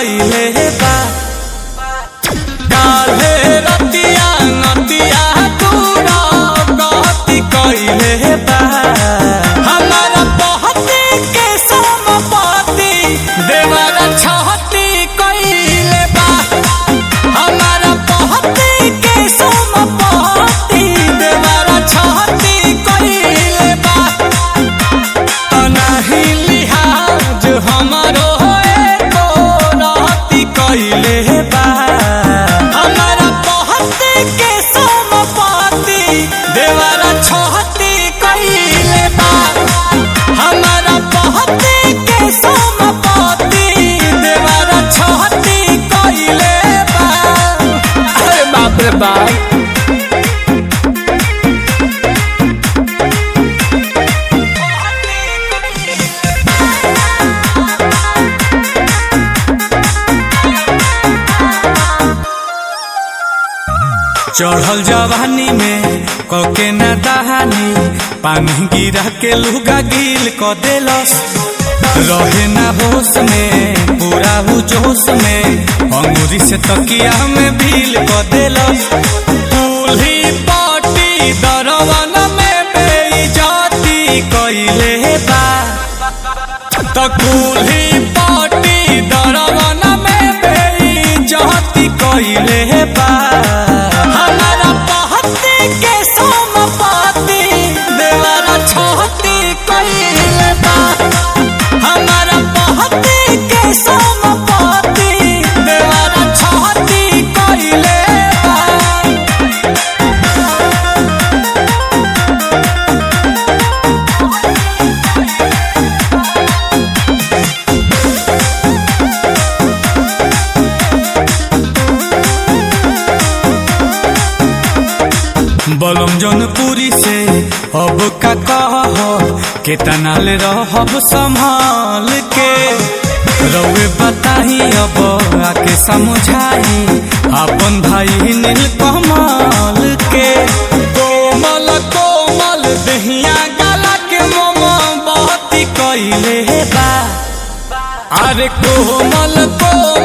कइले बा काल्हे रतिया नतिया दूरा गति कइले बा हमारा पहती के समपति देवरा छहती कइले बा हमारा पहती के समपति देवरा छहती कइले बा अनाही लिहाज हमारो एको रहती कइले बा हमारा पहती के समपति देवरा छहती कइले बा हमारा पहती के समपति देवरा छहती कइले बा अरे बाप रे बाप चढ़ल जवानी में कके न दहानी पानी गिरा के लुगा गिल क देलस रहे ना होश में पूरा हु जोश में अंगूरी से तकिया में भील क देलस दूल्ही पाटी दरवन में बेइज्जती कइले बा त कुल्ही पाटी दरवन में बेइज्जती कइले बा हमारा पहती के समपति देवरा छहती कइले बा हमारा पहती के समपति देवरा छहती कइले बा बलम जौनपुरी से अब का कह केतना ले रहब संभाल के रउए बताही अब आके समझाई अपन भाई नील कमल के कोमल कोमल दहिया गला के मोम बहती कइले बा अरे कोमल कोमल